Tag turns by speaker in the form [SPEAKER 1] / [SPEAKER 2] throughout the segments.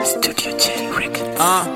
[SPEAKER 1] Studio J Records.
[SPEAKER 2] Uh,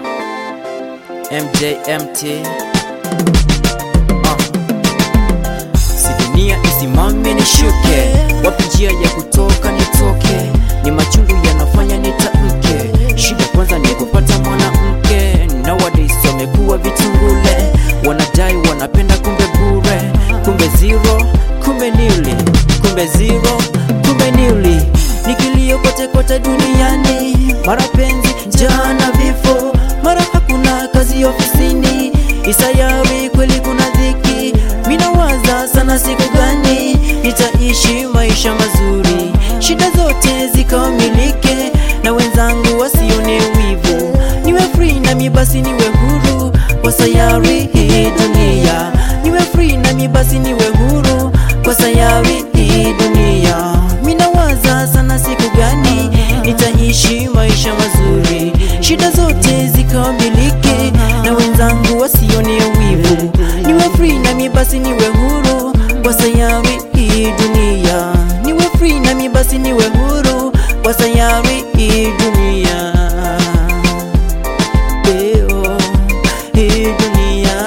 [SPEAKER 2] MJMT uh. Si dunia isimame nishuke, wapi njia ya kutoka nitoke, ni machungu yanafanya nitamke. Shida kwanza ni kupata mwanamke, nowadays wamekuwa vitungule, wanadai wanapenda, kumbe bure, kumbe zero, kumbe nili, kumbe zero, kumbe nili, nikilio kote kote duniani, mara penzi, njaa na vifo, mara hakuna kazi ofisini, isayari kweli kuna dhiki, minawaza sana siku gani nitaishi maisha mazuri, shida zote zikamilike na wenzangu wasione wivu, niwe free nami basi niwe huru kwa sayari hii dunia, niwe free nami basi niwe huru kwa sayari hii dunia. Minawaza sana siku gani nitaishi maisha mazuri, shida zote zikamilike na wenzangu wasione wivu, niwe free nami basi niwe huru kwa sayari hii dunia, niwe free nami basi niwe huru kwa sayari hii dunia. Eo, hii dunia.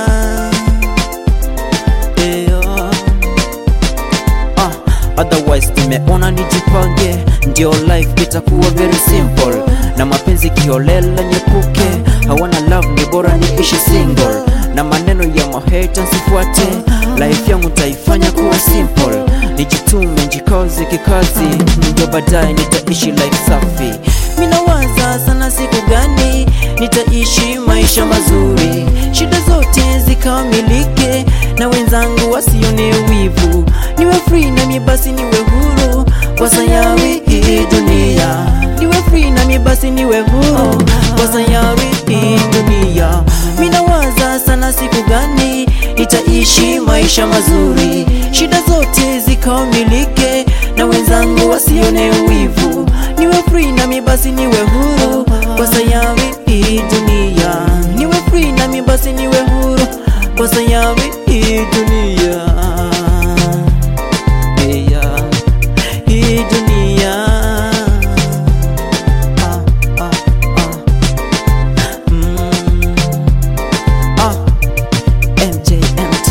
[SPEAKER 2] Eo. Ah, otherwise tumeona nijipange, ndio life itakuwa very simple, na mapenzi kiolela nyepuke, hawana love ni bora niishi single, na maneno ya maheta sifuate, life yangu taifanya kuwa simple, nijitume njikazi kikazi, ndio baadaye nitaishi life safi. Minawaza sana siku gani nitaishi maisha mazuri, shida zote zikamilike na wenzangu wasione wivu, niwe free nami basi niwe huru kwa sayari hii dunia, niwe free nami basi niwe huru kwa sayari hii dunia. Minawaza sana siku gani nitaishi maisha mazuri, shida zote zikamilike na wenzangu wasione wivu, niwe free nami basi niwe huru kwa sayari hii dunia, niwe free nami basi niwe huru kwa sayari hii dunia. Yeah, hii dunia. Ah, ah, ah. Mm. Ah, MJMT.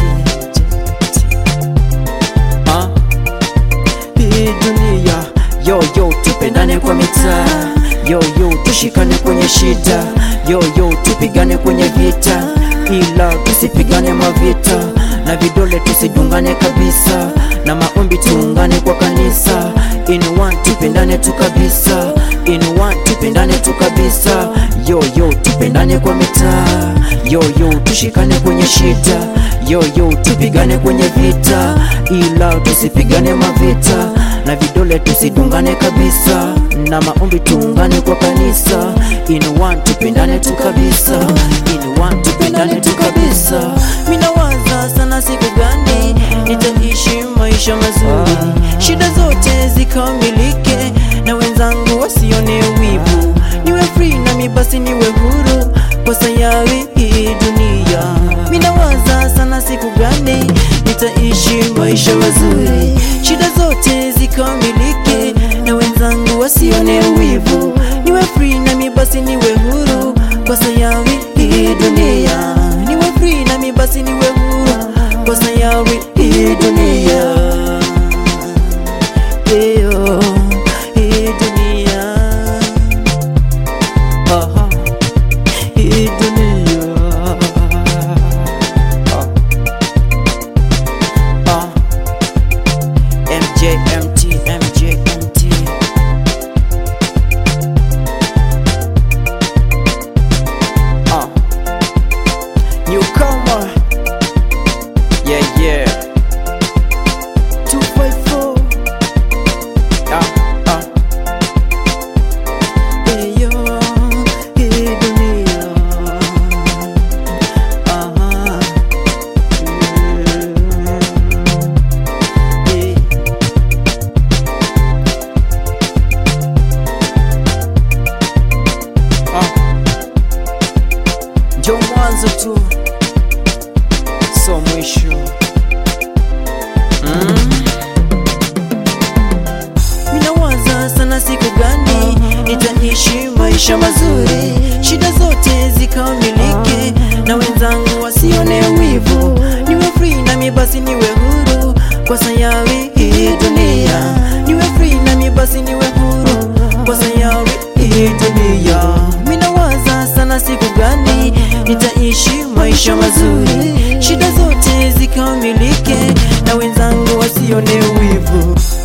[SPEAKER 2] Ah, hii dunia. Yo yo, tupendane kwa mitaa. Yo yo, tushikane kwenye shida. Yo yo, tupigane kwenye vita, ila tusipigane mavita, na vidole tusidungane kabisa, na maombi tuungane kwa kanisa. In one tupendane tu kabisa, in one tupendane tu kabisa. Yo yo, tupendane kwa mitaa. Yo yo, tushikane kwenye shida. Yo yo, tupigane kwenye vita, ila tusipigane mavita, na vidole tusidungane kabisa, na maombi tuungane kwa kanisa. In one tupendane tu kabisa, in one tupendane tu kabisa. Minawaza sana siku gani nitaishi maisha mazuri, shida zote zikamilike na wenzangu wasione wivu, niwe free nami basi niwe huru kwa sayari hii dunia. Minawaza sana siku gani nitaishi maisha mazuri, shida zote zikamilike na wenzangu wasione wivu, niwe free nami basi niwe huru kwa sayari hii dunia, niwe free nami basi niwe huru kwa sayari hii dunia. Eyo, hii dunia. Aha, hii dunia. Ah. Ah. MJMT, MJMT. Ah. Newcomer. Yeah, yeah. 254. Ah. maisha mazuri, shida zote zikamilike, na wenzangu wasione wivu, niwe free nami basi niwe huru kwa sayari hii dunia, niwe free nami basi niwe huru kwa sayari hii dunia. Minawaza sana siku gani nitaishi maisha mazuri, shida zote zikamilike, na wenzangu wasione wivu.